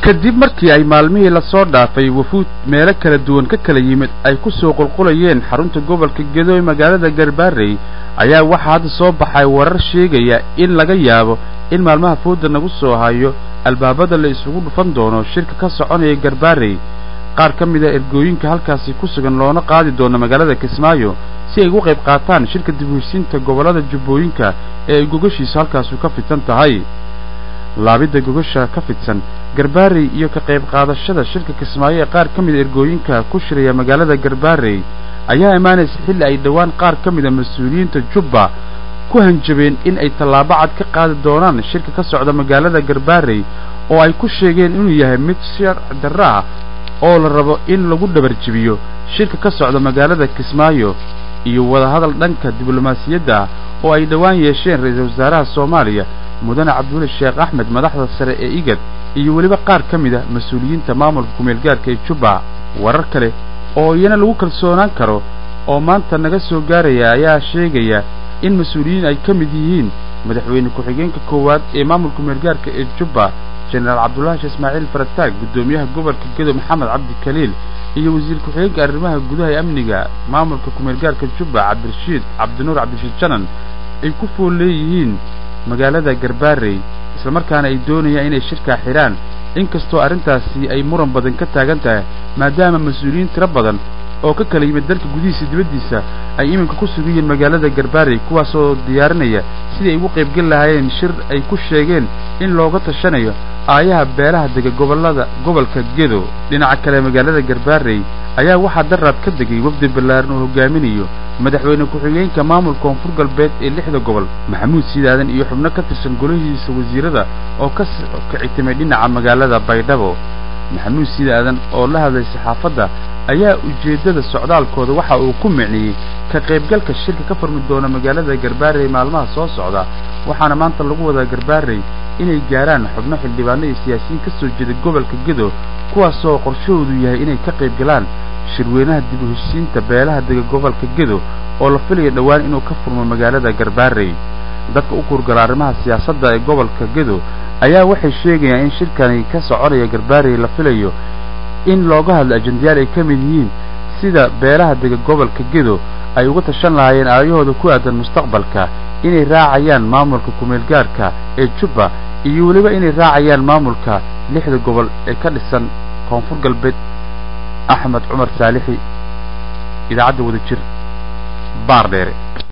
kadib markii ay maalmihii lasoo dhaafay wafuud meelo kala duwan ka kala yimid ay ku soo qulqulayeen xarunta gobolka gedo ee magaalada garbaarey ayaa waxaa hadda soo baxay warar sheegaya in laga yaabo in maalmaha fooda nagu soo hayo albaabada la isugu dhufan doono shirka ka soconaya garbaarey qaar ka mid a ergooyinka halkaasi ku sugan loona qaadi doono magaalada kismaayo si ay ugu qayb qaataan shirka dib u heshiinta gobollada jubbooyinka ee ay gogashiisu halkaasu ka fidsan tahay laabidda gogasha ka fidsan garbaarey iyo ka qayb qaadashada shirka kismaayo ee qaar ka mida ergooyinka ku shiraya magaalada garbaarey ayaa imaanaysa xilli ay dhowaan qaar ka mida mas-uuliyiinta jubba ku hanjabeen in ay tallaabo cad ka qaadi doonaan shirka ka socda magaalada garbaarey oo ay ku sheegeen inuu yahay mid sharci darro ah oo la rabo in lagu dhabarjibiyo shirka ka socda magaalada kismaayo iyo wadahadal dhanka diblomaasiyadda ah oo ay dhowaan yeesheen ra-iisul wasaaraha soomaaliya mudane cabdulle sheekh axmed madaxda sare ee igad iyo weliba qaar ka mid a mas-uuliyiinta maamulka kumeelgaarka ee jubba warar kale oo iyana lagu kalsoonaan karo oo maanta naga soo gaaraya ayaa sheegaya in mas-uuliyiin ay ka mid yihiin madaxweyne ku-xigeenka koowaad ee maamulka kumeelgaarka ee jubba jenaraal cabdullaahi ismaaciil farataag guddoomiyaha gobolka gedo maxamed cabdi kaliil iyo wasiir ku-xigeenka arrimaha gudaha ee amniga maamulka kumeelgaarka jubba cabdirashiid cabdinuur cabdirashiid janan ay ku fool leeyihiin magaalada garbaarey islamarkaana ay doonayaan inay shirkaa xidhaan inkastoo arrintaasi ay muran badan ka taagan tahay maadaama mas-uuliyiin tiro badan oo ka kala yimid dalka gudihiisa dibaddiisa ay iminka ku sugan yihiin magaalada garbaarey kuwaasoo diyaarinaya sidii ay ugu qaybgeli lahaayeen shir ay ku sheegeen in looga tashanayo aayaha beelaha dega gobollada gobolka gedo dhinaca kale magaalada garbaarey ayaa waxaa daraad ka degay wafdi ballaaran oo hogaaminayo madaxweyne ku-xigeenka maamulka koonfur galbeed ee lixda gobol maxamuud siidaadan iyo xubno ka tirsan golihiisa wasiirada oo ka kicitimay dhinaca magaalada baydhabo maxamuud siidaadan oo la hadlay saxaafadda ayaa ujeeddada socdaalkooda waxa uu ku micniyey ka qaybgalka shirka ka furmi doona magaalada garbaarey maalmaha soo socda waxaana maanta lagu wadaa garbaarey inay gaaraan xubno xildhibaano iyo siyaasiyiin ka soo jeeda gobolka gedo kuwaasoo qorshahoodu yahay inay ka qayb galaan shirweynaha dib u heshiinta beelaha dega gobolka gedo oo la filayo dhowaan inuu ka furmo magaalada garbaarey dadka u kurgala arrimaha siyaasadda ee gobolka gedo ayaa waxay sheegayaan in shirkani ka soconaya garbaarey la filayo in looga hadlo ajendayaal ay ka mid yihiin sida beelaha dega gobolka gedo ay uga tashan lahaayeen aayahooda ku aadan mustaqbalka inay raacayaan maamulka kumeelgaarka ee jubba iyo weliba inay raacayaan maamulka lixda gobol ee ka dhisan koonfur galbeed axmed cumar saalixi idaacadda wada jir baar dheere